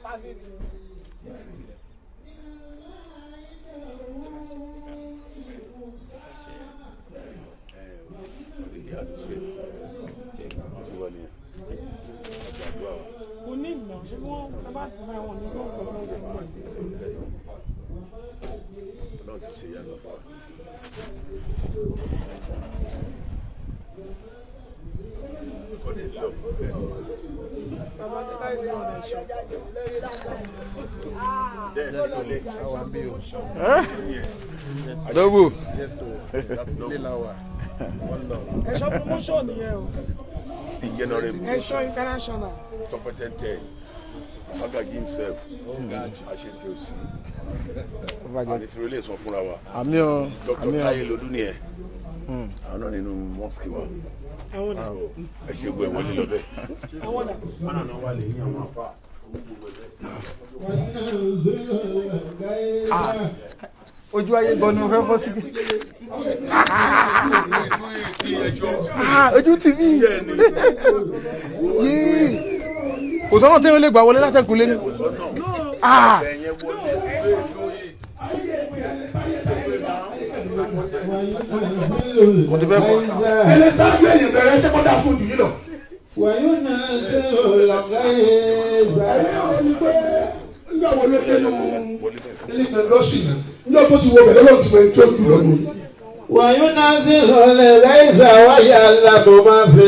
kò ní ìgbà ṣé wọ́n bá ti máa wọ̀n ní gbọ́ǹkan tó ń sọ mọ́ Ọlọ́run ti ṣe ìyanu fún wa. Kọ́ni lọ. bàbá tí láì sí ọ̀nà ẹ̀ṣọ́ Bẹ́ẹ̀ ni Sọlé. Àwa bí o. Dógù. Yes o. Ilé la wà. Wọ́n lọ. ẹ̀ṣọ́ promotion nìyẹn o Ìjẹnọrẹ́bù. ẹ̀ṣọ́ international Tọpẹtẹntẹ. Magaji himself. Àṣetì òsì. Ànífìrò lè sọ fúnra wa. Àmì o. Dr. Àmì o. Táyé Lodú ni ẹ̀. Àwọn náà nínú mọ́sìkì wa. àwọn ọ̀nà Ẹ ṣe gbọ́ ẹ̀ wọlé lọ bẹ́ẹ̀. àwọn ọ̀nà Wọ́n náà wà lè yín àwọn àfa. Ojú ayé gan ni mo fẹ́ fọ́ síbi. Ah, Ojú ti mí. Yéé. Kò sọ́nà tí wọ́n lè gbà wọlé látẹ̀kùn lé ní. Ah. Ẹ̀yẹn wọlé. Mo ti fẹ́ fọ́. ẹlẹ sáájú ẹ̀yìn bẹ̀rẹ̀ sẹ́kọ́ndà fún ìdílé lọ. nígbà wo ló dé nù ilé ìgbẹ́ndọ́sì náà nígbà tó ti wọ bẹ̀rẹ̀ lọ́wọ́ ti wọ ẹni tó jù lọ nù. وينزل الغيث ويعلم ما في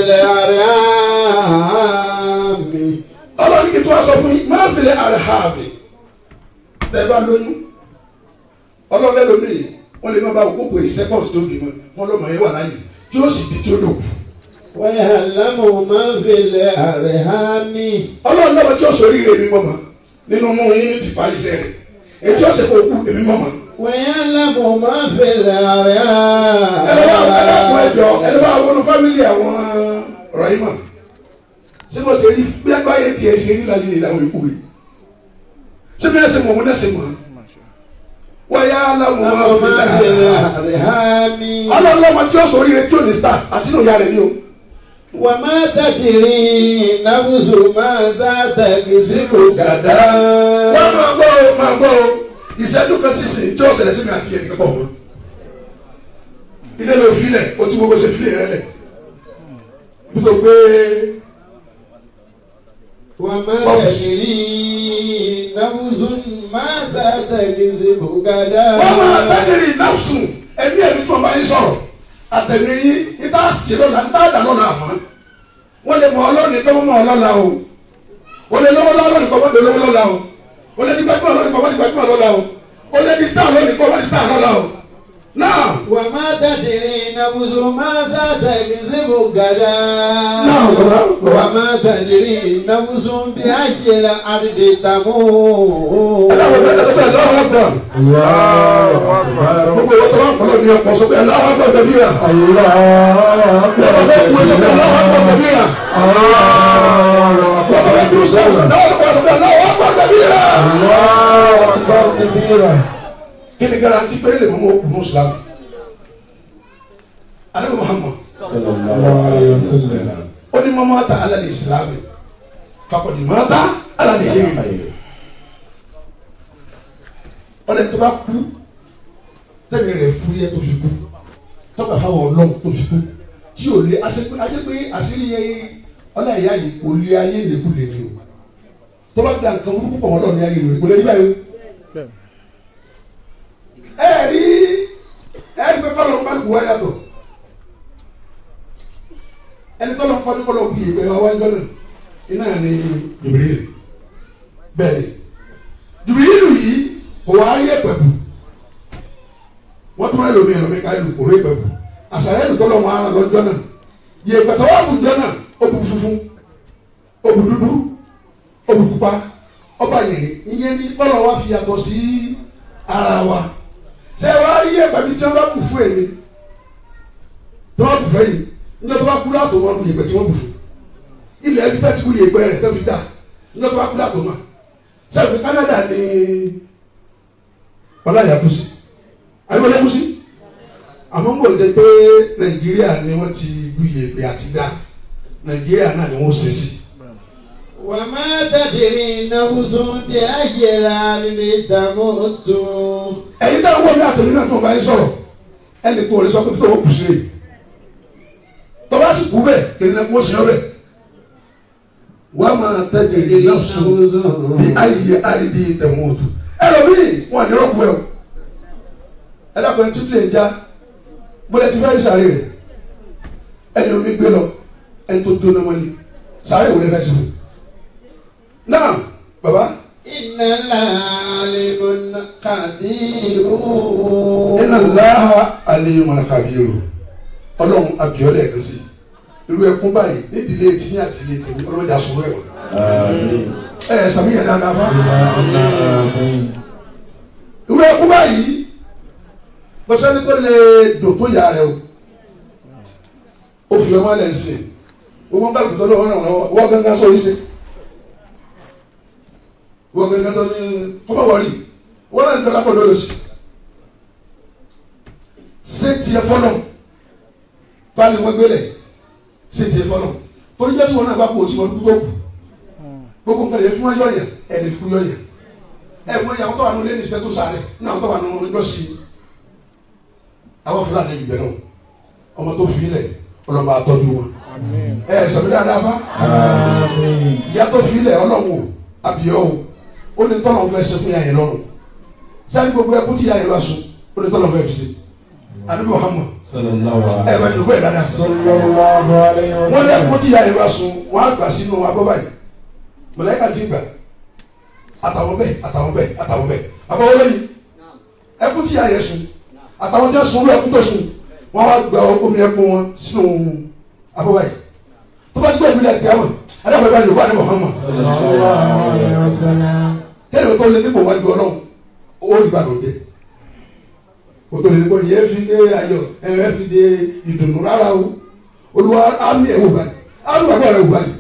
الأرحام ọlọ́run kí tí wọ́n sọ fún yín máa ń filẹ̀ àrẹ̀hàmì tẹ́ bá lóyún ọlọ́run lẹ́nu mi wọ́n lè má bá òkú pé sẹ́kọ̀ọ̀sì tó bímọ wọn lọ́mọ yẹn wà láàyè tí ó sì bí tí ó dò. ويعلم ما في الأرحام ọlọ́run lọ́mọ tí ó sọ oríire mi mọ̀mọ́ nínú mú yín ní ti parí iṣẹ́ rẹ̀ ètí ọ̀sẹ̀ kò kú èmi mọ̀mọ́. ويعلم ما في ẹni bá ẹni bá kún الأرحام ẹjọ ẹni bá wọnú fámìlì àwọn Rahima ṣé mo ṣe rí bí agbáyé tiẹ̀ ṣe rí láyé ìlànà ìkú rẹ̀ ṣé bí ẹsẹ̀ mọ̀ wọn ẹsẹ̀ mọ̀ wọ́n yá aláwọ̀ wọn fi ما في dáa الأرحام ọlọ́lọ́mọ tí ó sọ oríire tí ò ní star àti ní òyà rẹ̀ ni o. وما تدري نفس ماذا تكسب غدا wọ́n máa gbọ́ o máa gbọ́ o ìṣẹ́jú kan sísìn tí ó ṣẹlẹ̀ sí mi àti ẹnì kankan wọn. ilé ló filẹ̀ o ti gbogbo ṣe filẹ̀ rẹ lẹ̀ nítorí pé وما تدري نفس ماذا تكسب غدا wọ́n máa tẹ́lẹ̀rì náfsùn ẹbí ẹ̀mí tí wọ́n bá yín sọ̀rọ̀ àtẹ̀mí yín níta sí lọ́la níta dà lọ́la àmọ́ wọ́n lè mọ ọlọ́ọ̀ni tó mọ ọlọ́la o wọ́n lè lọ́wọ́ lọ́ọ̀ni kọ́ wọ́n lè lọ́wọ́ lọ́la o wọ́n lè ní gbajúmọ̀ lọ́ọ̀ni kọ́ wọ́n ní gbajúmọ̀ lọ́la o wọ́n lè ní star lọ́ọ̀ni kọ́ wọ́n ní star lọ́la o náà وما تدري نفس ماذا تكسب غدا náà bàbá bàbá وما تدري نفس بأي الأرض تموت ẹ̀dá wọ̀ bẹ́ẹ̀ bẹ́ẹ̀ lọ́wọ́ ọ̀gbọ̀n gbogbo ìwọ́n tó bá ń kọ́ lọ́ọ̀ni ọkọ̀ sọ pé aláwọ̀ ọ̀gbọ̀n tẹ̀bí rà wọ́n bá fẹ́ kú ẹ sọ pé aláwọ̀ ọ̀gbọ̀n tẹ̀bí rà wọ́n bá fẹ́ kú sọ pé aláwọ̀ ọ̀gbọ̀n tẹ̀bí rà. kí ni garanti pé lè mú ọkùnrin islam anabi muhammad ó ní mọ́ máa ta alẹ́ islam fakọ̀dì máa ta alẹ́ ilé yìí ọ̀rẹ́ tó bá kú tẹ̀mí rẹ̀ fún yẹ tó fi kú tọ́ka fáwọn ọlọ́run tó fi kú tí ò lé àṣepé ayé pé àṣírí yẹ ọlá ìyá yìí kò lé ayé lèkú lè ní o tó bá da nǹkan burúkú pọ̀ wọ́n lọ́ọ̀ ní ayé rẹ̀ kò lè rí báyìí o ẹ̀rí ẹ̀rí pé kọ́lọ̀ ń bá lù wá yàtọ̀ ẹni kọ́lọ̀ ń kọ́ni kọ́lọ̀ bí ìgbẹ́ wa wájú náà iná ní Jibril bẹ́ẹ̀ ni Jibril yìí kò wá rí ẹ̀pẹ̀ bù wọ́n tún rẹ̀ lómi ẹ̀lọ́mi ká ìlú kò rí ẹ̀pẹ̀ bù àṣàyẹ̀ ẹ̀lú kọ́lọ̀ wọn ara lọ́jọ́ náà yẹ ìpẹ̀tọ̀ wà bù jọ náà ó bu funfun ó bu dúdú ó bu pupa ó bá yìnyín ìyẹn ní kọ́lọ̀ wa fi yàtọ̀ sí ara wa ṣé wàá rí ẹ̀pẹ̀ bí tí wọ́n bá kù fún èmi tí wọ́n kù fẹ́ yìí níjọ́ tó bá kú látò wọn lu yèpẹ̀ tí wọ́n kù fún ilẹ̀ ẹbí tẹ́tí kú yèpẹ̀ rẹ̀ tẹ́ fi dà níjọ́ tó bá kú látò náà sẹ́yìn Canada ní ọláyà kú sí ayọ́lẹ́ kú sí àmọ́ ń bọ̀ jẹ́ pé Nàìjíríà ni wọ́n ti lu yèpẹ̀ àti dà Nàìjíríà náà ni wọ́n ṣe sí. وما تدري نفس بأي الأرض تموت ẹ̀yin táwọn wọ́n mi àtẹ̀mí náà tó ń bá yín sọ̀rọ̀ ẹnì kò lè sọ pé tó wọ́n kù sí rè tọ́ba sì kú bẹ́ẹ̀ kìnìún náà kó sí ọ bẹ́ẹ̀ wọ́n á máa tẹ́tẹ̀lé náà sùn bí ayé àrídì tẹ̀mọ́tò ẹlòmíì wọn àní rọ́pù ẹ̀ o ẹ dàpọ̀ ẹni tí plẹ̀ ń já bọ́lá ti fẹ́ẹ́ sáré rẹ̀ ẹni omi gbé lọ ẹni tó dóná mọ́lẹ̀ sáré wò lè fẹ́ sí fún náà bàbá إن العالم خبير iná láha alẹ́ mọ̀nàkàbíyèrò ọlọ́run abiyọ́lẹ̀ kan sí irú ẹkún báyìí nídìílé tí ní àtìlẹ́ tèmi ọlọ́jà sọ̀rọ̀ ẹ̀wọ̀n ẹ ẹ sàmúyẹ dáadáa fún irú ẹkún báyìí bọ́sẹ́ni tó lè dò tó yà rẹ o ó fi ọmọ ẹ̀ sìn gbogbo nǹkan tó lọ́wọ́ náà lọ́wọ́ wọ́n gángan sọ yìí ṣe wọ́n gángan tó ní kọ́mọ̀ wọ̀rí wọ́n náà ń dọ́là pọ̀ lọ́lọ́sì ṣé tiẹ̀ fọ́lọ̀ báyìí wọ́n gbélé ṣé tiẹ̀ fọ́lọ̀ torí jẹ́ tí wọn náà bá kú òsì wọn dúró kù gbogbo nǹkan yẹn fún wọn yọ̀yàn ẹni fún yọ̀yàn ẹ wọ́n yà wọ́n tọ́ wà nù lẹ́nu ìṣẹ́ tó sáré náà wọ́n tọ́ wà nù lọ́sì àwọn fúlàní yìí bẹ̀rẹ̀ ọmọ tó fi lẹ̀ ọlọ́mọ àtọ́jú wọn ẹ sọ̀rọ̀ dáadáa fa ìyá tó fi lẹ̀ ọlọ́wọ́ àbíọ́ o ó ní tọ́lọ̀ fẹ́ ṣe fún yà yẹn lọ́rùn sáyẹn gbogbo ẹkú tí yà yẹn bá sùn ó ní tọ́lọ̀ fẹ́ fi ṣe anabi muhammad ẹ bá dùkú ẹ dáadáa wọn lé ẹkú tí yà yẹn bá sùn wọn á gbà sínú abọ́ báyìí mọ̀lẹ́kà ti gbà àtàwọn bẹ́ẹ̀ àtàwọn bẹ́ẹ̀ àtàwọn bẹ́ẹ̀ àbọ̀wọ́ lẹ́yìn ẹkú tí yà yẹn sùn àtàwọn tí wọ́n sùn lọ ẹkú tó sùn wọn á gba omi ẹkú wọn sínú abọ́ báyìí tó bá gbé ìbílẹ̀ kíámà adáwọ̀ ìbá yorùbá ní muhammad kẹ́lẹ́ tó lé nípò wájú ọlọ́run ó rí bàtò dé o tó lè kọ́ yẹ fi dé ayọ̀ ẹ fi dé ìdùnnú rárá o olúwa àmì ẹ̀ wò báyìí àmì bàbá rẹ̀ wò báyìí.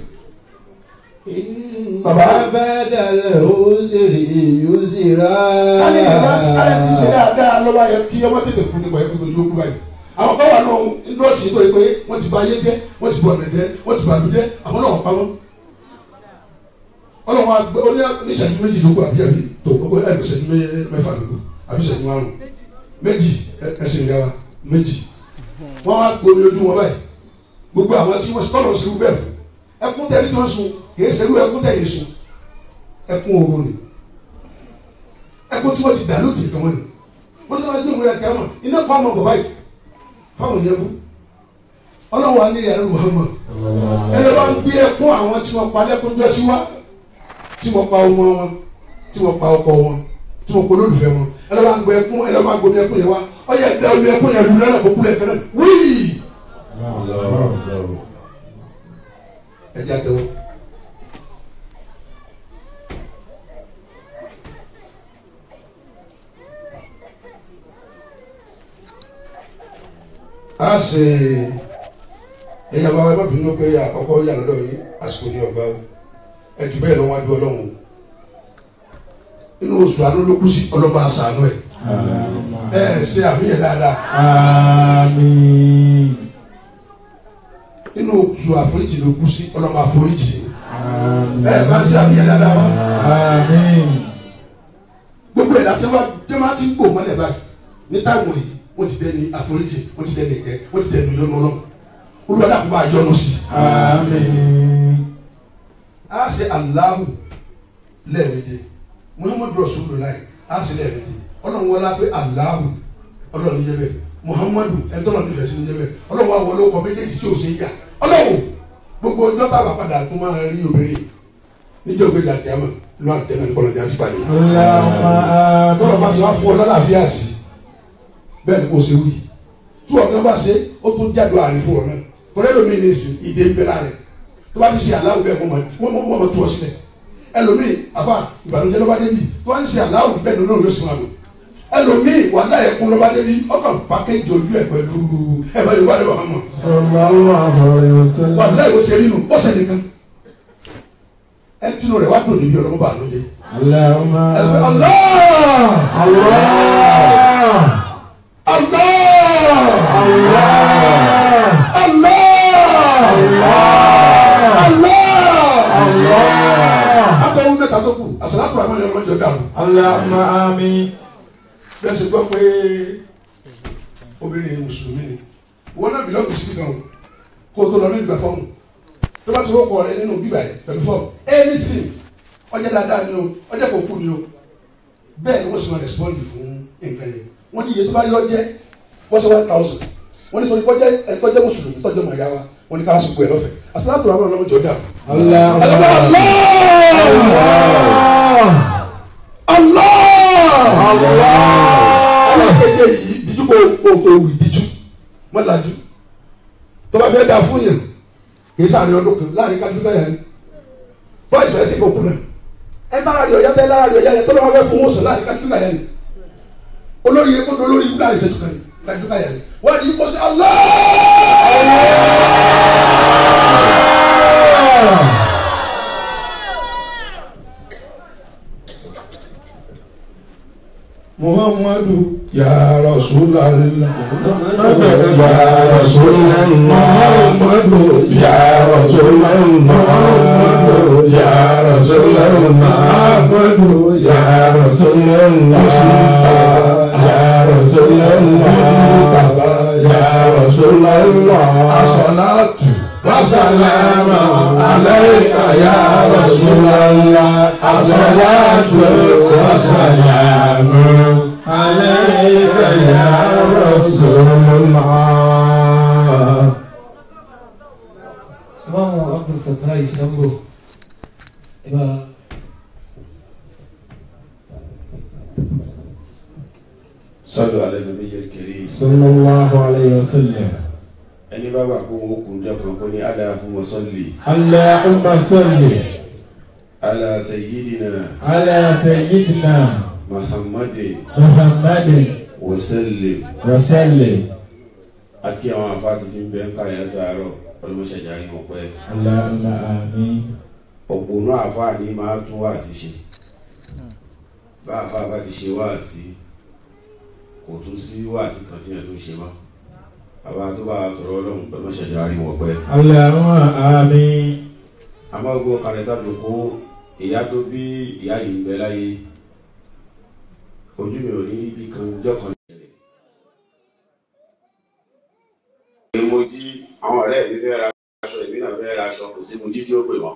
Bàbá. بعد العسر يسرا kálí ìgbà kálí ti ṣe dáadáa lọ́wọ́ ayẹ kí ọmọ tètè kú nípa ẹgbẹ́ ojú okú báyìí àwọn kan wà náà ńlọ́ọ̀sì tó yẹ pé wọ́n ti bà ayé jẹ́ wọ́n ti bọ̀ ọ̀nà jẹ́ wọ́n ti bàlú jẹ́ àwọn náà wọ́n pa wọ́n. ọlọ́run àgbẹ̀ ó ní ìṣẹ́jú méjì ló kù àbí àbí tó gbogbo ẹ̀ ló ṣẹ́jú mẹ́fà ló kù àbí ìṣẹ́jú márùn méjì ẹsẹ̀ ìyá wa méjì wọ́n wá gbomi ojú wọn báyìí gbogbo àwọn tí wọ́n tọ́lọ̀ sí bẹ́ẹ̀ fún ẹkún tẹ̀lé tó ń sun kì í ṣerú ẹkún tẹ̀lé sun ẹkún oró ni ẹkún tí wọ́n ti dà lóde kan wọn ni wọ́n ti wọ́n ti gbé ẹ̀kẹ́ mọ̀ iná kọ́ ọmọ bàbá yìí fáwọn yẹn bú ọlọ́wọ́ wa nílẹ̀ ẹ̀rọ Muhammad ẹ̀rọ wa ń gbé ẹkún àwọn tí wọ́n pa lẹ́kún jọ sí wa tí wọ́n pa ọmọ wọn tí wọ́n pa ọkọ wọn tí wọ́n pa olólùfẹ́ wọn ẹ̀rọ wa ń gbé ẹkún ẹ̀rọ wa ń gbé ẹkún yẹn wa ọyẹ ẹ̀dá omi ẹkún yẹn lu lọ́nà kó kúlẹ̀ kẹ́rẹ́ wíì ẹ̀jẹ̀ àtẹwọ́. a ṣe ẹ̀yà bá wa ẹ má bínú pé àkọ́kọ́ yà lọ́dọ̀ yìí àsìkò ní ọgbà o ẹ jù bẹ́ẹ̀ lọ wájú ọlọ́run inú oṣù àánú ló kú sí ọlọ́ba àṣàánú ẹ̀ ẹ ṣe àmúyẹ dáadáa inú oṣù àforíjì ló kú sí ọlọ́ba àforíjì ẹ má ṣe àmúyẹ dáadáa wá gbogbo ẹ̀dá tí wọ́n máa ti ń gbò mọ́lẹ̀ báyìí ní táwọn yìí wọ́n ti dẹni àforíjì wọ́n ti dẹni ìkẹ́ wọ́n ti dẹni yọnu ọlọ́run olùwàdà kò máa yọnu sí i. a ṣe aláhùn lẹ́ẹ̀mejì muhammadu rasulullah a ṣe lẹ́ẹ̀mejì ọlọ́run wọlé pé aláhùn ọlọ́run ní jẹ́bẹ̀ muhammadu ẹ̀ńtọ́nà nífẹ̀ẹ́ sí ní jẹ́bẹ̀ ọlọ́run wa wọlé ọkọ̀ méjèèjì tí ò ṣe é yà ọlọ́run gbogbo ọjọ́ bá wà padà tó máa rí obìnrin níjọ́ gbé dàdí àmọ́ lọ́wọ́ àtẹnà ní kọlọ́jà ti pàdé kọlọ́ bá ti wá fún ọ lálàáfíà sí bẹ́ẹ̀ ni kò ṣe wí tí ọ̀gá bá ṣe ó tún jáde àárín fún ọ náà torí ẹlòmíì ní ìsìn ìdè ń bẹ lára rẹ tó bá ti ṣe aláwọ̀ bẹ́ẹ̀ wọ́n mọ̀ tó ọ sílẹ̀ ẹlòmíì àfa ìbànújẹ́ ló bá débi tó bá ti ṣe aláwọ̀ bẹ́ẹ̀ ló lóun yóò sì máa lò ẹlòmíì wà láyé kún ló bá débi ọkàn pàkéjì ojú ẹ pẹ̀lú ẹ bá yorùbá lè wà hàn mọ́ wà láyé ó ṣe nínú ó ṣe nìkan ẹ tinú rẹ wá dùn níbi ọlọ́mọ bá lóde ẹ fẹ́ Allah Allah Allah Allah Allah akọ̀wé mẹ́ta tó kù àṣàlátù àmọ́ ni ọlọ́jọ́ dàrú. اللهم آمين bẹ́ẹ̀ ṣe gbọ́ pé obìnrin mùsùlùmí ni wọn náà bìlọ́ọ̀gù síbi kan o kó o tó lọ ní ìgbà fọ́ọ̀mù tó bá ti wọ́pọ̀ rẹ nínú bíbà yìí pẹ̀lú fọ́ọ̀mù anything ọjọ́ dáadáa ni o ọjọ́ kò kú ni o bẹ́ẹ̀ ni wọ́n sì máa respond fún nǹkan yẹn wọ́n ní iye tó bá rí ọjẹ́ wọ́n ṣe one thousand wọ́n ní torí kọjá ẹ̀ tọ́jẹ́ mùsùlùmí tọ́jẹ́ mọ̀ ẹ̀yà wa wọ́n ní ká sùn pé ẹ̀ lọ́fẹ̀ẹ́ àtúntò àwọn ọlọ́mọ jọ dà. اللهم Allah Allah alákejì yìí díjú kò kò kò wì díjú mọ́lájú tó bá fẹ́ da fún yàn kì í sàárín ọdún kan láàrin kájú káyà ni bọ́ọ̀ ìfẹ́ sí kòkun náà ẹ lára rẹ̀ ọ̀yá tẹ́ lára rẹ̀ ọ̀yá yẹn tó lọ́wọ́ fẹ́ fún wọn sàn láàrin kájú káyà ni olórí yẹn kó do olórí ibú láàrin ìṣẹ́jú kan kájú káyà ni wọ́n di kó sí Allah. Muhammadu ya Rasulallah ya Rasulallah Muhammadu ya Rasulallah Muhammadu ya Rasulallah Muhammadu ya Rasulallah Mustafa ya Rasulallah Mujibaba ya Rasulallah As-salatu wasalamu alayka ya Rasulallah As-salatu wasalamu عليك يا رسول الله Imam Abdul Fattah Sambo Iba صلوا على النبي الكريم صلى الله عليه وسلم ẹni bá wà kó wọn kùn jọ kan kó ní Allahumma salli اللهم صل ala sayyidina على سيدنا Muhammadin محمد wa sallim وسلم akí àwọn afáàtì tí ń bẹ ń ká yẹn látàárọ̀ ọlọmọṣẹjà ní ọpẹ اللهم آمين òpònú àfáà ní máa tún wá sí ṣe bá àfáà bá ti ṣe wá sí kò tún sí wá sí kan tí yẹn tó ṣe mọ́ bàbá tó bá sọ̀rọ̀ Ọlọ́run ọlọmọṣẹjà ní ọpẹ اللهم آمين àmọ́ gbogbo kàrẹ́tà tó kó ìyá tó bí ìyá yìí ń bẹ láyé ojú mi ò ní ibi kan jọ́ kan ṣẹlẹ̀. mo jí àwọn ọ̀rẹ́ mi fẹ́ ra aṣọ èmi náà fẹ́ ra aṣọ kò sí mo jí tí ó pè wọ́n.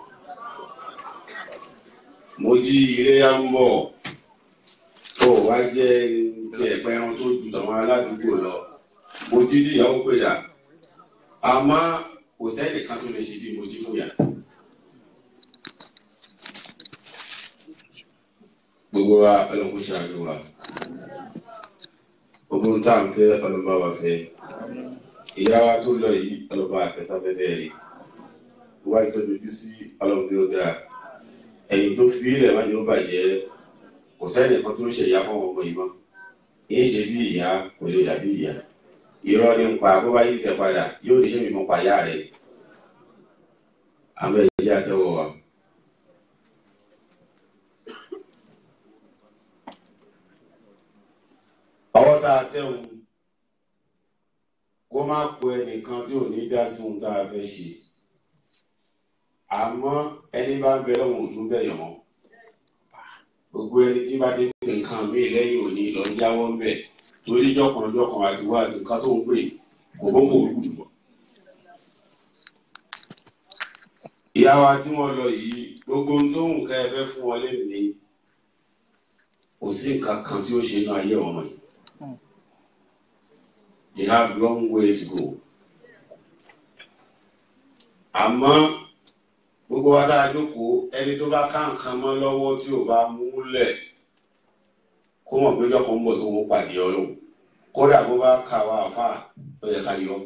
mo jí iléyá ń bọ̀ tó wá jẹ́ ti ẹ̀pẹ́ ẹran tó ju tàwọn aládùúgbò lọ mo jí tí ìyàwó pè dà àmọ́ kò sẹ́nìkan tó lè ṣe bí mo jí fún yàrá. gbogbo wa ọlọ́kùn ṣàánú wa gbogbo ń tà ń fẹ́ ọlọ́ba wa fẹ́ ìyá wa tó lọ yìí ọlọ́ba àtẹ̀sáfẹ́fẹ́ rẹ̀ wá ìtọ́jú ojú sí ọlọ́run bí ó dáa ẹ̀yìn tó fi ilẹ̀ wá ní ó bàjẹ́ kò sẹ́ni kan tó ń ṣe ìyá fún ọmọ yìí mọ́ yìí ṣe bí ìyá kò lè dàbí ìyá irọ́ ní pa bó bá yìí ṣe padà yóò ní ṣe mi mọ́ pa ìyá rẹ̀ àwọn ẹ̀jẹ̀ àtẹwọ̀ wa. ọwọ́ tá a tẹ̀wọ̀n kó má po ẹnìkan tí ò ní dá sí ohun tá a fẹ́ ṣe àmọ́ ẹni bá ń bẹ lọ́wọ́ òtún bẹ̀yẹ̀ mọ́ gbogbo ẹni tí bá ti ń pè nǹkan míì lẹ́yìn òní lọ jáwọ́ ń bẹ̀ torí jọ̀kanjọ̀kan àti wá àti nǹkan tó ń pè kò bó kò rúkú fún. ìyá wa tí wọ́n lọ yìí gbogbo ohun tó ń ká ẹ fẹ́ fún wọn lẹ́nu ni kò sí nǹkan kan tí ó ṣe inú ayé ọmọ yìí. They have long way to go. Àmọ́ gbogbo wa dáa jókòó ẹni tó bá ká nǹkan mọ́ lọ́wọ́ tí ò bá múlẹ̀ kó mọ̀ pé lọ́kàn ń bọ̀ tó ń pàdé ọlọ́run kódà bó bá kà wá àfà ó yẹ ká yọ.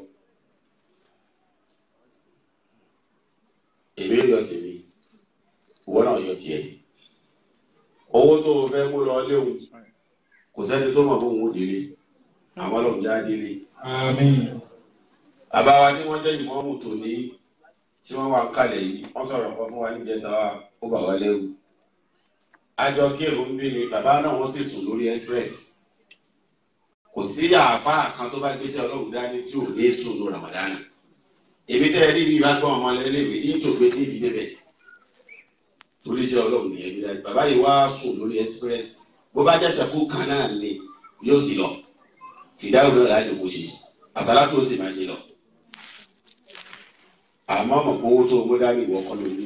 Èmi yọ tèmi, ìwọ náà yọ tiẹ̀. Owó tó o fẹ́ mú lọ léwu kò sẹ́ni tó mọ̀ bóun ó délé àwọn ọlọ́run já délé. آمين bàbá wa tí wọ́n jẹ́ ìmọ̀ọ́mù tòní tí wọ́n wà ń kalẹ̀ yìí wọ́n sọ̀rọ̀ kan fún wa níjẹta wa ó bà wá lẹ́rù. àjọ kírun ń bí ni bàbá náà wọ́n sì sùn lórí express. kò sí àáfàá kan tó bá gbéṣẹ́ ọlọ́run dání tí ò ní sùn ní Ramadan. èmi tẹ́ ẹ rí bí ìbá gbọ́n ọmọ lẹ́lẹ́wẹ̀ ní ìtògbé tí ìdí débẹ̀. torí iṣẹ́ ọlọ́run nìyẹn bí dájú bàbá yìí wá sùn lórí express bó bá jẹ́ sẹ́kù kan náà ni yóò ti lọ fìdáwò náà láti kó ṣe àsálà tó sì máa ṣe lọ àmọ́ mọ̀ pé owó tó o mú dání ìwọ kọ́ ló ní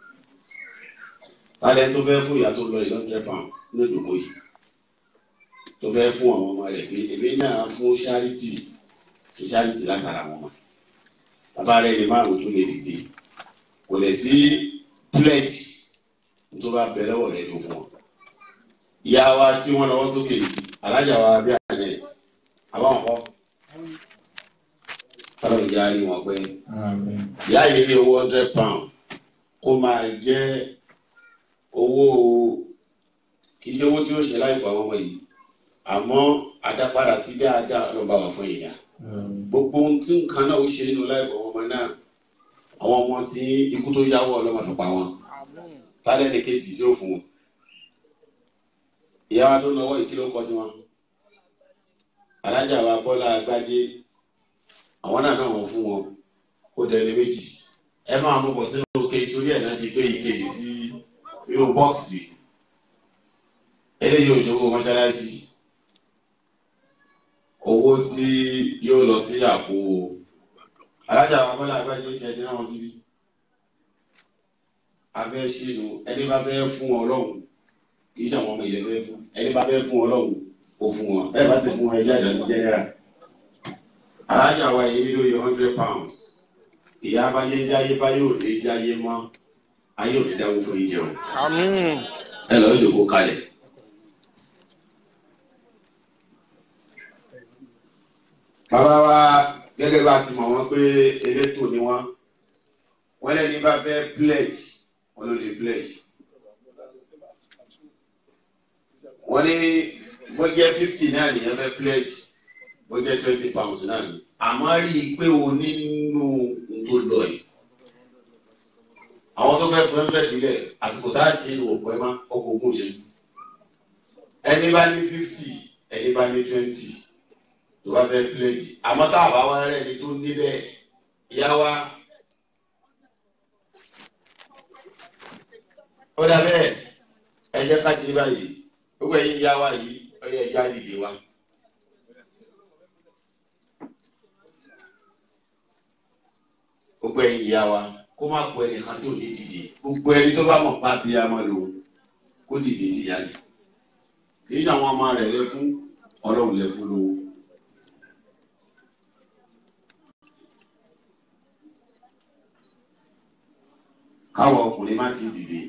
tálẹ̀ tó fẹ́ fún ìyá tó lọ eleven hundred pound ní òjòkó yìí tó fẹ́ fún àwọn ọmọ rẹ̀ pé èmi náà fún charity ṣe charity látara àwọn ọmọ bàbá rẹ̀ lè márùn tún lè dìde kò lè sí pledge tó bá bẹ lọ́wọ́ rẹ̀ ló fún ọ. ìyá wa tí wọ́n lọ́wọ́ sókè yìí alájà wa bí agnes àbáwọn kọ́ kọ́lọ́ ìjà rí wọn pé Àmín. ìyá yìí ní owó hundred pound kó máa jẹ́ owó kì í ṣe owó tí ó ṣe láì fún àwọn ọmọ yìí àmọ́ àdápadà sí dáadáa ló ń bá wà fún yìí náà Àmín. gbogbo ohun tí nǹkan náà ó ṣe nínú láì fún ọmọ náà àwọn ọmọ tí ikú tó yáwọ́ ọlọ́mọ fi pa wọn tálẹ́ ní kejì yóò fún wọn ìyá wa tó náwó ìkìlọ̀ kọ́ tiwọn alájà wa bọ́lá agbájé àwọn náà náà wọ́n fún wọn ó dẹni méjì ẹ máa mú bọ̀ sínú òkè torí ẹ̀ náà ṣe gbé ike yìí sí inú bọ́ọ̀sì eléyìí òṣòwò mọ́ṣáláṣí owó tí yóò lọ sí àpò alájà wa bọ́lá agbájé ṣe ti náà wọ́n síbí afẹ́ ṣínú ẹni bá fẹ́ fún ọlọ́run kì í ṣe àwọn ọmọ ilẹ̀ fẹ́ fún ẹni bá fẹ́ fún ọlọ́run kò fún wọn bẹ́ẹ̀ bá sì fún wọn ẹjẹ́ àjọsí jẹ́nẹ́rà alájà wa yìí nílò yìí hundred pounds ìyá abáyé jáyé báyé òde jáyé mọ́ ayé òde dáwó fún yín jẹun ẹ lọ́ọ́ yòókù kalẹ̀. bàbá wa gẹ́gẹ́ bá ti mọ̀ wọ́n pé elétò ni wọ́n wọ́n lẹ́ni bá fẹ́ pledge wọ́n ló lè pledge. wọ́n ní wọ́n jẹ́ fifty náà nìyẹn fẹ́ pledge wọ́n jẹ́ twenty pounds náà ni àmọ́ rí i pé o nínú tó lọ yìí. àwọn tó fẹ́ fún ẹ́fẹ́ sílẹ̀ àsìkò tá a ṣe ní òpó ẹ̀ má ọkọ̀ ogún ṣe. ẹni bá ní fifty ẹni bá ní twenty tó bá fẹ́ pledge àmọ́ tá a bá wá rẹ̀ ni tó níbẹ̀ yá wa. ó dà bẹ́ẹ̀ ẹ jẹ́ ká ṣe báyìí gbogbo ẹ̀yin yá wa yìí ó yẹ ẹja dìde wa. gbogbo ẹ̀yin yá wa kó má kó ẹnìkan tí ò ní dìde gbogbo ẹni tó bá mọ̀ pa bí a máa lò kó dìde sí ìyá rẹ̀ kì í ṣe àwọn ọmọ rẹ̀ lẹ fún ọlọ́run lẹ fún lówó. káwọn ọkùnrin má ti dìde.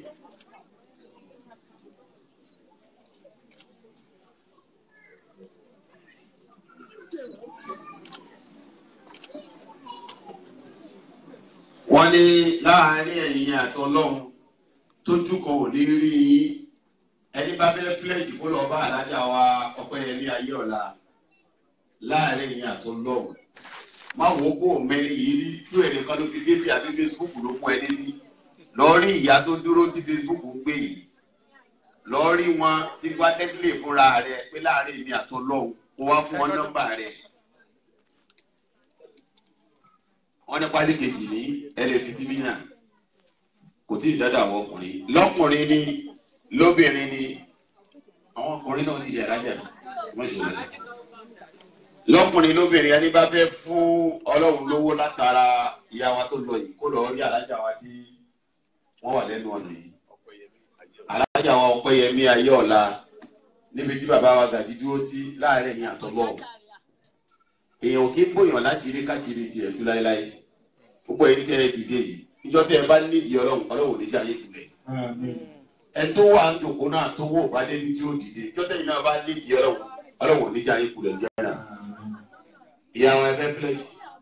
wọ́n ní láàárín ẹ̀yin àtọlọ́hun tójú kan ò ní rí yín ẹni bá fẹ́ pílẹ̀jì kó lọ bá alájà wa ọpẹ́yẹmí ayé ọ̀la láàárín ẹ̀yin àtọlọ́hun má wò ó kó mẹ́rin yìí rí tú ẹnìkan ló fi débi àbí Facebook ló mú ẹ débi lọ́ọ́rí ìyá tó dúró tí Facebook ń gbé yìí lọ́ọ́rí wọn sí gbádẹ́gbẹ̀lẹ̀ fúnra rẹ pé láàárín èmi àtọlọ́hun kó wá fún wọn nọ́mbà rẹ. wọ́n ní pálí kejì ní ẹlẹ́fisí náà kò tí ì dáadáa àwọn ọkùnrin lọ́kùnrin ní lóbìnrin ní àwọn ọkùnrin náà ní ìyàrájà wọ́n ṣe wọlé lọ́kùnrin lóbìnrin ẹni bá fẹ́ fún ọlọ́run lówó látara ìyá wa tó lọ yìí kó lọ rí alájà wa tí wọ́n wà lẹ́nu ọ̀nà yìí alájà wa ọpẹ́yẹmí ayé ọ̀la níbi tí bàbá wa gàdí dúró sí láàárín ẹ̀yìn àtọ́lọ́ọ̀ èèyàn ò kí ń bòyàn láṣìírí káṣíírí tiẹ̀ tú láéláé gbogbo ẹni tẹ́ ẹ dìde yìí ìjọ tẹ́ ẹ bá nídìí ọlọ́run ọlọ́run ò ní jà yé kulẹ̀ Àmín. ẹ tó wà ń jòkó náà tó wò bá débi tí ó dìde ìjọ tẹ́ iná bá nídìí ọlọ́run ọlọ́run ò ní jà yé kulẹ̀ jẹ́ náà ìyá wọn ẹfẹ́ pílẹ̀jì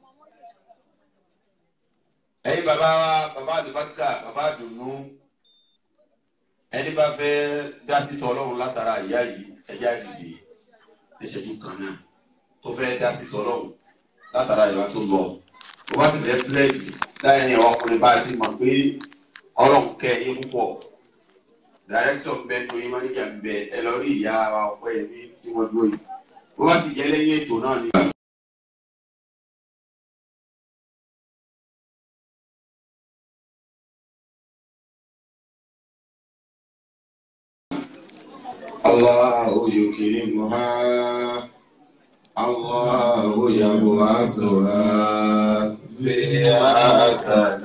ẹ̀yin bàbá wa bàbá àdùbákà bàbá àdùnnú ẹni bá fẹ́ dá sí tọ́ ọlọ́run látara ìyá yìí ẹja dìde ẹ̀ṣẹ̀jú kan náà tó fẹ́ dá sí tọ́lọ́hùn látara ìwà tó lọ tó bá sì fẹ́ pílẹ̀jì láyé ọkùnrin bá ti mọ̀ pé ọlọ́run kẹ́ ẹ púpọ̀ dàrẹ́tọ̀ ń bẹ tó yín máníjà ń bẹ ẹ lọ rí ìyá wa ọpẹ́ yẹn tí wọ́n dúró yìí bó bá sì jẹ́ lẹ́yìn ètò náà ni. الله يكرمها الله يبعثها في أحسن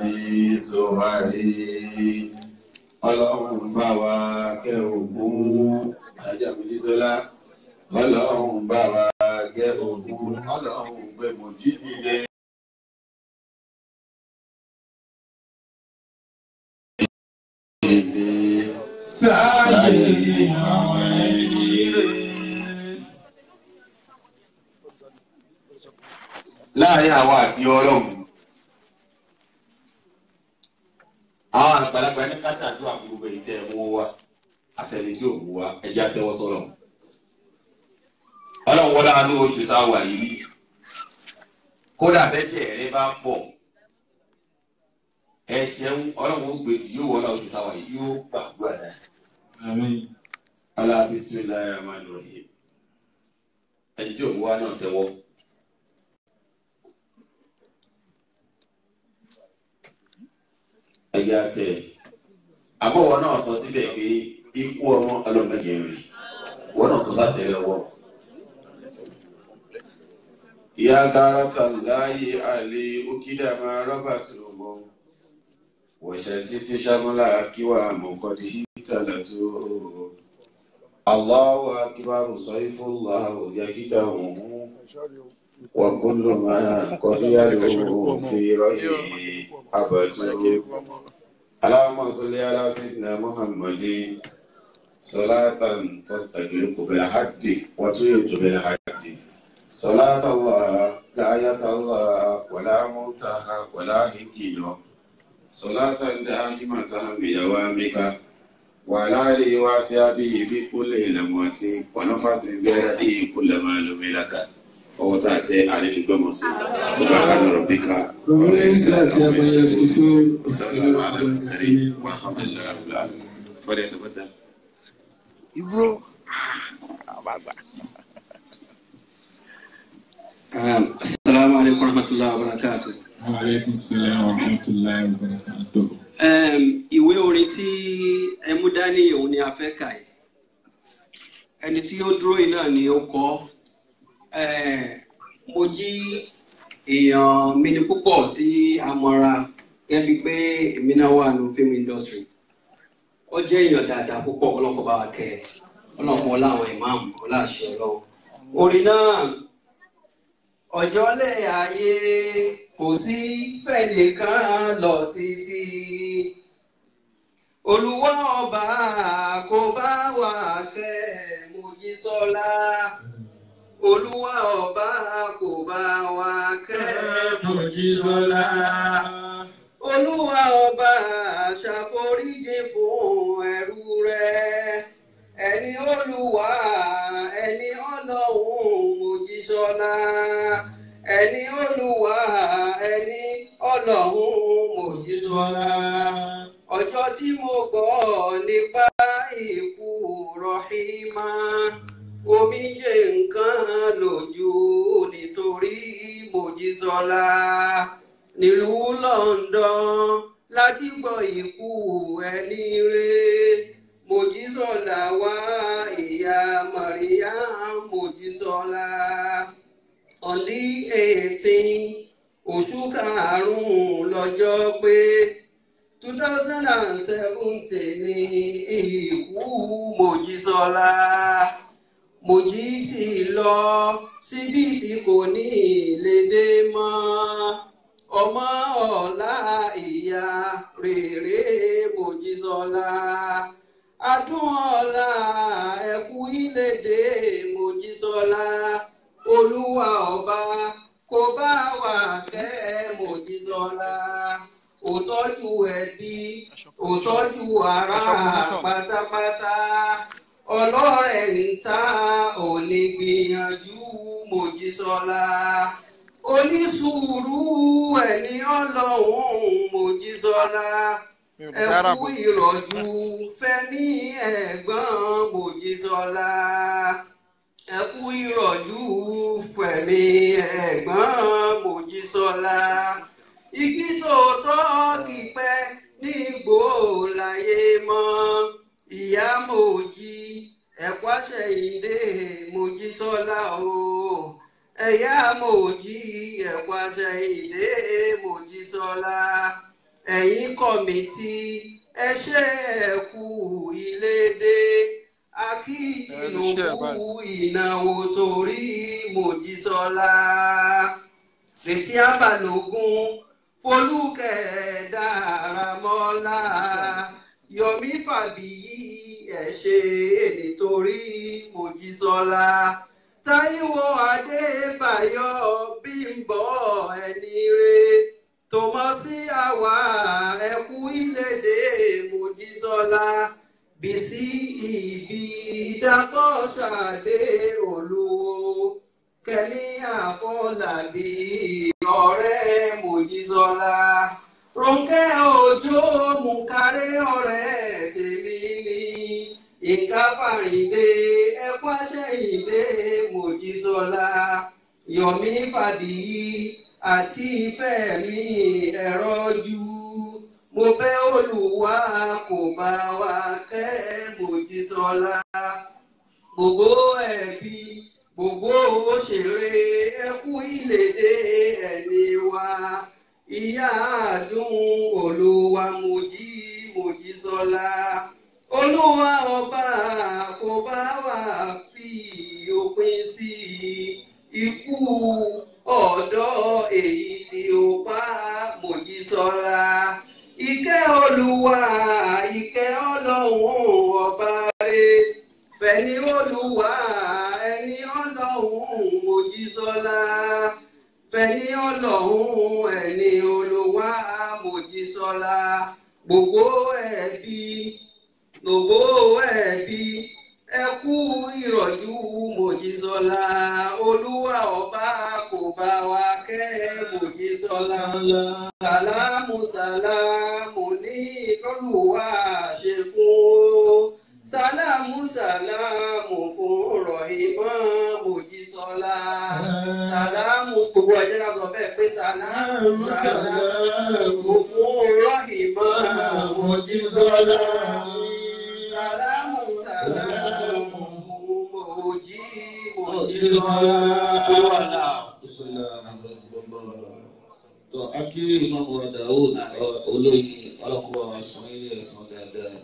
صوري ọlọ́run bá wa kẹ́ ògún ajá mojísọ́lá ọlọ́run bá wa kẹ́ ògún ọlọ́run pé mo jí nílé. sáyé àwọn ẹni rẹ̀. láàrin àwọn àti ọlọ́run àwọn àgbàlagbà ní káṣáàdúrà fún gbogbo èyí tẹ́ ẹ mú wa àtẹni tí ò mú wa ẹjẹ́ àtẹwọ́ sọ́lọ̀ ọlọ́run wọlé àánú oṣù tá a wà yìí kódà bẹ́sẹ̀ ẹ̀rẹ́ bá pọ̀ ẹ̀ṣẹ̀ ń ọlọ́run ó gbé tí yóò wọlé oṣù tá a wà yìí yóò gbàgbọ́ ẹ̀ Àmín. alá bisimilayi rahman rahim ẹni tí ò mú wa náà tẹ́wọ́. ẹyà tẹ àbọ̀wọ̀ náà sọ síbẹ̀ pé ikú ọmọ ọlọ́mọdé rí wọ́n náà sọ sátẹ̀lẹ̀ wọ́. ìyá gáràtà láàyè àlè òkìdá máa rọ́bà tó lò mọ́ wọ̀ṣẹ̀ títí sámúlà kíwà mọ̀kọ́dí hítàlẹ̀ tó. Allahu akbar sayfullah yakita òun وكل ما قد يلوم في رأيه أبته اللهم صل على سيدنا محمد صلاة تستغرق بالحد وتويت بالحد صلاة الله لا آية الله ولا منتهى ولا هكيل صلاة دائمة بدوامك وعلى آله وصحبه في كل لموت ونفس بيده كل ما لم لك ọwọ́ tá a tẹ àlefigbọ́mọ sí subahana rabbika ọ̀rẹ́ ìsìláàtì àbáyé sífú sàlámù alámùsẹ̀rì wàhámẹ́lá rúlá fọdẹ tó bọ́tà. Ibro. Àbàgbà. Assalamu alaikum warahmatullahi wabarakatuh. Wa alaikum salaam wa rahmatullahi wa barakatuh. Um, ìwé orin tí ẹ mú dání òun ni a fẹ́ kà yìí. Ẹni tí ó dúró yìí náà ni ó kọ. Eh, Mo jí èèyàn mi ní púpọ̀ tí a mọ̀ra gẹ́bí pé èmi náà wà ní film industry. Ó jẹ́ èèyàn dáadáa púpọ̀ ọlọ́kọ̀ bá wa kẹ́ ẹ̀. Ọlọ́kọ̀ ọlá àwọn ìmáàmù ọláṣẹ ọlọ́run. Orin náà ọjọ́ lé ayé kò sí fẹ́nìkan lọ títí olúwa ọba kò bá wà kẹ́ Mojísọ́lá olúwa ọba kò bá wà kẹ́ Mojísọ́lá olúwa ọba ṣàforíjì fún ẹrú rẹ̀ ẹni olúwa ẹni ọlọ́run Mojísọ́lá ẹni olúwa ẹni ọlọ́run Mojísọ́lá ọjọ́ tí mo gbọ́ nípa ikú rọ̀hìmá omijé nǹkan lójú nítorí Mojísọ́lá nílùú London láti gbọ́ ikú ẹni rẹ̀. Mojísọ́lá wá ìyá Maria Mojísọ́lá on the eighteen oṣù karùn-ún lọ́jọ́ pé two thousand and seventeen ní ìkú Mojísọ́lá Mojí ti lọ síbi tí kò ní lè dé mọ́ ọmọ ọ̀la ìyá rere Mojísọ́lá adúnọ̀la ẹ̀kú ìlédè Mojísọ́lá olúwa ọba kò bá wà kẹ́ Mojísọ́lá òtọ́jú ẹbí òtọ́jú ará pátápátá ọlọ́rẹ̀ ń ta òní gbìyànjú Mojísọ́lá onísùúrù ẹni ọlọ́run Mojísọ́lá ẹkú ìrọ̀jú fẹ́mi ẹ̀gbọ́n Mojísọ́lá ẹkú ìrọ̀jú fẹ́mi ẹ̀gbọ́n Mojísọ́lá igi tó tọ́ kìpẹ́ nígbò láyé mọ́ ìyá Mojí ẹ̀kú àṣẹyìndé mojísọ́lá o ẹ̀yà mojí ẹ̀kú àṣẹyìndé mojísọ́lá ẹ̀yin kọ̀mìtì ẹ ṣe ẹ̀kú ìlédè akí Tinubu ìnáwó torí mojísọ́lá fètí àbàlógún folúkẹ́ dáramọ́lá yomi fàbíyí ẹ ṣe nítorí mojísọ́lá táíwò adébáyọ̀ bímbọ́ ẹni re tòmọ́sí àwa ẹkú ìlédè mojísọ́lá bísí ìbí dàpọ̀ ṣàdé olúwo kẹ́mi àfọlábí ọ̀rẹ́ mojísọ́lá Rónkẹ́ Òjó Mùkárẹ́ ọ̀rẹ́ tèmi ni Yínká Fáríndé ẹkú àṣẹyìndé Mojísọ́lá Yọ̀mí Fàdíyí àti Fẹ́mi ẹ̀rọ́jú mo bẹ̀ Olúwa kó bá wa kẹ́ Mojísọ́lá gbogbo ẹbí gbogbo òṣèré ẹkú ìlédè ẹni wa ìyá àdùn olúwa mojí mojísọ́lá olúwa ọba kò bá wà fi òpin sí ikú ọ̀dọ́ èyí tí ó pa mojísọ́lá ìkẹ́ olúwa ìkẹ́ ọlọ́run ọba rẹ̀ fẹ̀ni olúwa ẹni ọlọ́run mojísọ́lá fẹ̀ni ọlọ́run ẹni olúwa mojísọ́lá gbogbo ẹbí gbogbo ẹbí ẹ kú ìrọ̀jú mojísọ́lá olúwa ọba kò bá wa kẹ́ mojísọ́lá sàlámù sàlámù ní kọlùwà ṣe fún o sàlámù sàlámù fún rọ̀hìmọ́ mojísọ́lá sàlámù gbogbo ẹ̀jẹ̀ ká sọ bẹ́ẹ̀ pé sàlámù sàlámù fún rọ̀hìmọ́ mojísọ́lá sàlámù sàlámù fún mojí mojísọ́lá. tó akí ìmọ̀mù Daoud olóyin ọlọ́kùnrin wa sàn ilé ẹ̀sán dáadáa.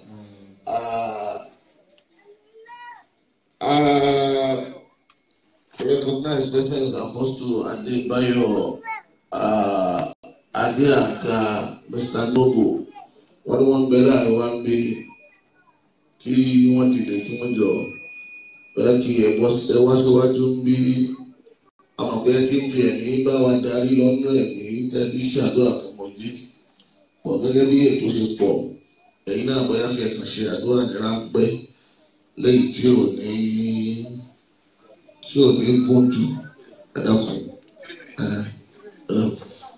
Uh, recognize President Apostle Adebayo uh, Adeaka Mr. Noble wọ́n ní wọ́n ń bẹ láàrin wá ń gbé kí wọ́n dìde kí wọ́n jọ bẹ́ẹ̀ kí ẹ wá síwájú ń bí amọ̀pẹ́ tí ń fi ẹ̀mí bá wa darí lọ́nà ẹ̀mí tẹ́bí ṣàdúrà fún mọ̀jí pọ̀ gẹ́gẹ́ bí ètò ṣe pọ̀ ẹ̀yin náà bóyá kí ẹ kàn ṣe àdúrà ní ráńpẹ́ lẹ́yìn tí ò ní tí ò ní gùn jù ẹ dákun ẹ ẹ dákun.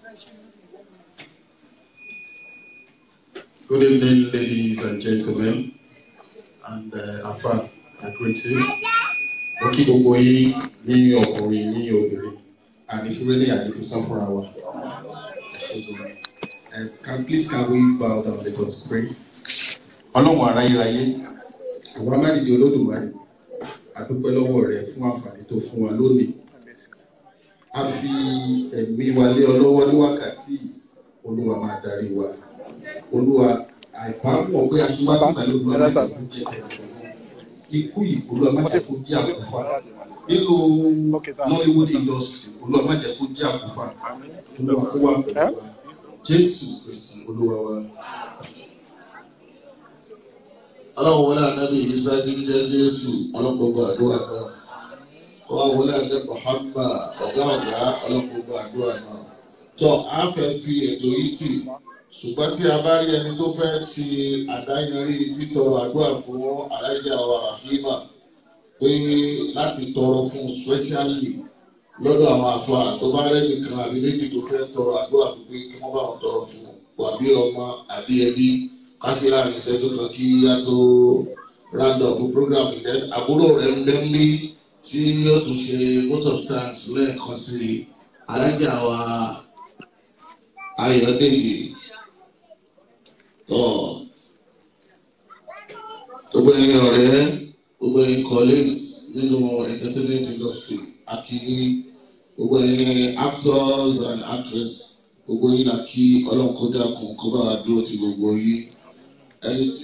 Good evening, ladies and gentlemen, and uh, Afa, I greet you. Mo kí gbogbo yín ní ọkùnrin ní obìnrin, àdìfúrẹ́lẹ̀ àdìfúsá fúnra wa. And can please can we bow down let us pray. Ọlọ́run aráyéráyé, àwọn amárìdí olódùmarè, àdúpẹ́ lọ́wọ́ rẹ̀ fún àǹfààní tó fún wa lónìí. A fi ẹ̀mí wa lé ọ lọ́wọ́ ní wákàtí Olúwa máa darí wa olúwa àìbámu ọgbẹ aṣíwájú pẹ̀lú olúwa mẹ́ta kó jẹ ẹnìkan ikú yìí olúwa má jẹ́ kó jẹ́ àkúfà nínú nollywood industry olúwa má jẹ́ kó jẹ́ àkúfà olúwa kó wà pẹ̀lú wa jésù kristi olúwa wa. ọlọ́run wọlé ànábì isa jíjẹ́ jésù ọlọ́gbọ̀gbọ̀ àdúrà náà ọlọ́run wọlé ànábì muhammad ọ̀gá ọ̀gá ọlọ́gbọ̀gbọ̀ àdúrà náà tọ́ a fẹ́ fi ètò yìí tì ṣùgbọ́n tí a bá rí ẹni tó fẹ́ ṣe àdáyanrí títọrọ àdúrà fún alájà wa rahima pé láti tọrọ fún specially lọ́dọ̀ àwọn àfa tó bá rẹ́nì kan àbí méjì tó fẹ́ tọrọ àdúrà fún pé kí wọ́n bá wọn tọrọ fún àbí ọmọ àbí ẹbí kásì láàrin ìṣẹ́jú kan kí á tó round up program yẹn àbúrò rẹ̀ ń bẹ́ ń bí tí yóò tún ṣe vote of thanks lẹ́ẹ̀kan sí alájà wa ayọ̀dèjì tọ́ gbogbo ẹ̀yin ọ̀rẹ́ gbogbo ẹ̀yin colleagues nínú entertainment industry akíní gbogbo ẹ̀yin actors and actresses gbogbo yín là kí ọlọ́run kó dákun kó bá wa dúró ti gbogbo yín ẹni tí.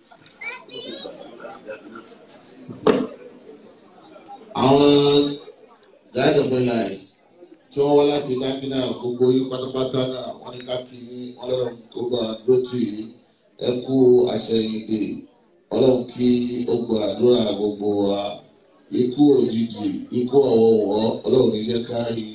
àwọn guide of life tí wọ́n wá láti dákínà gbogbo yín pátápátá náà wọ́n ní ká kí yín ọlọ́run kó bá wa dúró tì yín ẹ kú àṣẹyìndè ọlọ́run kí ó gba àdúrà gbogbo wa ikú òjijì ikú ọ̀wọ̀wọ̀ ọlọ́run ní jẹ́ ká rí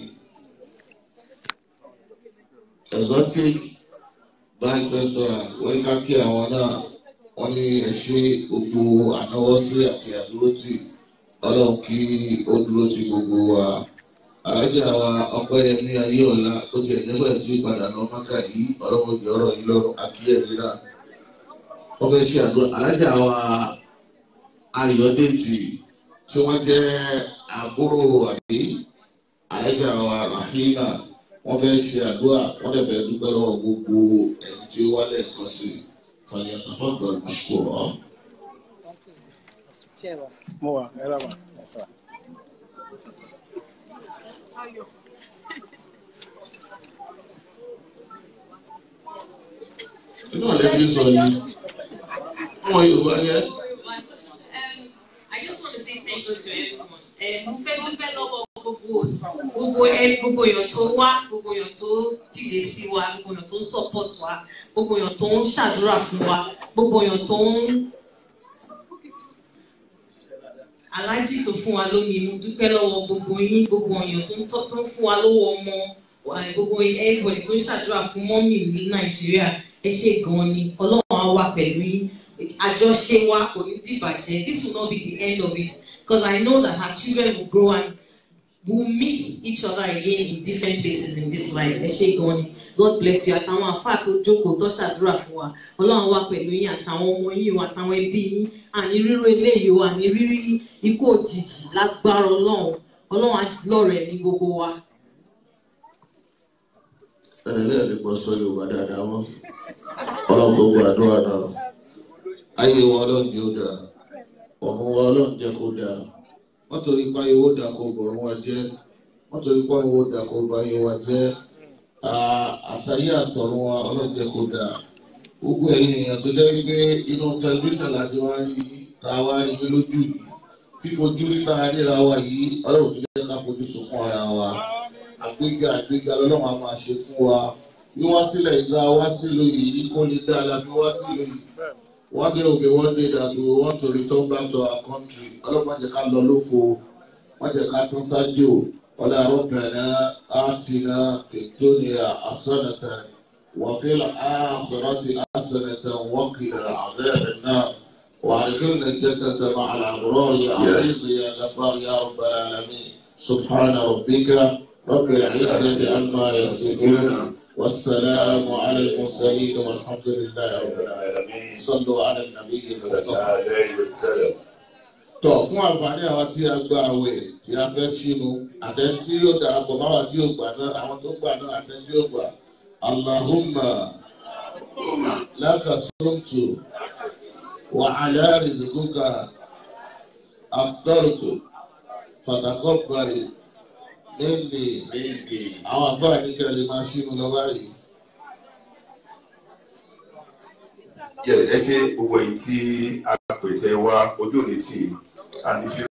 exotic bank restaurant wọ́n ní ká kí àwọn náà wọ́n ní ẹ ṣe gbogbo ànáwọ́sí àti àdúrótì ọlọ́run kí ó dúró ti gbogbo wa alájà wa ọpẹ́yẹmí ayéọlá ó ti ẹ̀jẹ̀ bẹ́ẹ̀ tí padà lọ mọ́kà yìí ọlọ́run ìjọ ọ̀rọ̀ yìí lọ́rùn akíyẹ̀mí náà wọ́n fẹ́ ṣe àdúrà alájà wa ayọ̀dèjì tí wọ́n jẹ́ àbúrò àbí alájà wa rahina wọ́n fẹ́ ṣe àdúrà wọ́n dẹ̀ fẹ́ dúpẹ́ lọ́wọ́ gbogbo ẹni tí ó wálé ẹ̀kọ́ sí fàyà tafọ́gbọ̀n mọ́ṣúkúrọ̀. mo wà ẹ rà wà ẹ sà. inú ọ̀lẹ́ ti sọ yìí wọ́n yorùbá yẹn. I just want to say thank you to everyone. Eh, Mo fẹ́ dúpẹ́ lọ́wọ́ gbogbo gbogbo ẹ gbogbo èèyàn tó wá gbogbo èèyàn tó dìde sí wa gbogbo èèyàn tó ń support wa gbogbo èèyàn tó ń ṣàdúrà fún wa gbogbo èèyàn tó ń aláàjì tó fún wa lómi mo dúpẹ́ lọ́wọ́ gbogbo yín gbogbo èèyàn tó ń tọ́ tó ń fún wa lówó ọmọ eh, gbogbo everybody tó ń ṣàdúrà fún mọ́mì ní Nàìjíríà ẹ ṣe gan-an ni Ọlọ́run á wà pẹ̀lú yín àjọṣe wa kò ní dìbàjẹ́ this will not be the end of it because I know that our children will grow and will meet each other again in different places in this life ẹ ṣe gan ni God bless you àtàwọn àfáà tó jókòó tó ṣàdúrà fún wa Ọlọ́run wà pẹ̀lú yín àtàwọn ọmọ yín o àtàwọn ẹbí yín àní rírú eléyìí o àní rírí ikú òjijì lágbára Ọlọ́run Ọlọ́run á lọ́rẹ̀ ní gbogbo wa. ẹnì lẹ́yìn ní kò sọ yorùbá dáadáa mọ́ ọlọ́run gbogbo àdúrà náà ayé wa ọlọ́run jẹ́ ó dáa ọ̀run wa ọlọ́run jẹ́ kó dáa wọ́n torí pa ayé owó dáa kó bọ̀rún wa jẹ́ wọ́n torí pa owó dáa kó bọ̀ ayé wa jẹ́ àtàyé àtọ̀run wa ọlọ́run jẹ́ kó dáa gbogbo ẹ̀yin èèyàn tó jẹ́ pé inú tẹlifíṣàn láti wá rí tá a wá rí yín lójú yìí fífojú rí tá a ríra wa yìí ọlọ́run tó jẹ́ ká fojú sunkún ara wa àgbéga àgbéga lọ́lọ́run á máa ṣe fún wa wíwá sílẹ̀ ìgbà wá sílùú yìí kó lè dá la fi wá sílùú yìí one day will be one day that we want to return back to our country ọlọ́pàá jẹ́ ká lọ lófo wọ́n jẹ́ ká tún ṣáájú ọ̀là arọ́bìnrin àtìná tètòníà àsọ̀nẹ̀tẹ̀ wàfíìlà àkùrọ̀tì àsọ̀nẹ̀tẹ̀ wọ́kìlà àbẹ́rẹ̀ náà وأدخلنا الجنة مع الأبرار يا عزيز يا غفار يا رب العالمين سبحان ربك رب العزة عما يصفون والسلام على المرسلين والحمد لله رب العالمين صلوا على النبي المصطفى tọ fún àǹfààní àwọn tí a gba àwẹ̀ tí a fẹ́ sínú àtẹni tí yóò darapọ̀ máa wà tí yóò gbà náà àwọn tó gbà náà àtẹni tí yóò gbà allahumma laka sumtu wa ala rizquka aftartu fataqabbal minni àwọn àǹfààní kẹlẹ máa sínú lọ báyìí. yẹ ẹ ṣe gbogbo èyí tí a pèsè wa ojú òní tì í a ní fi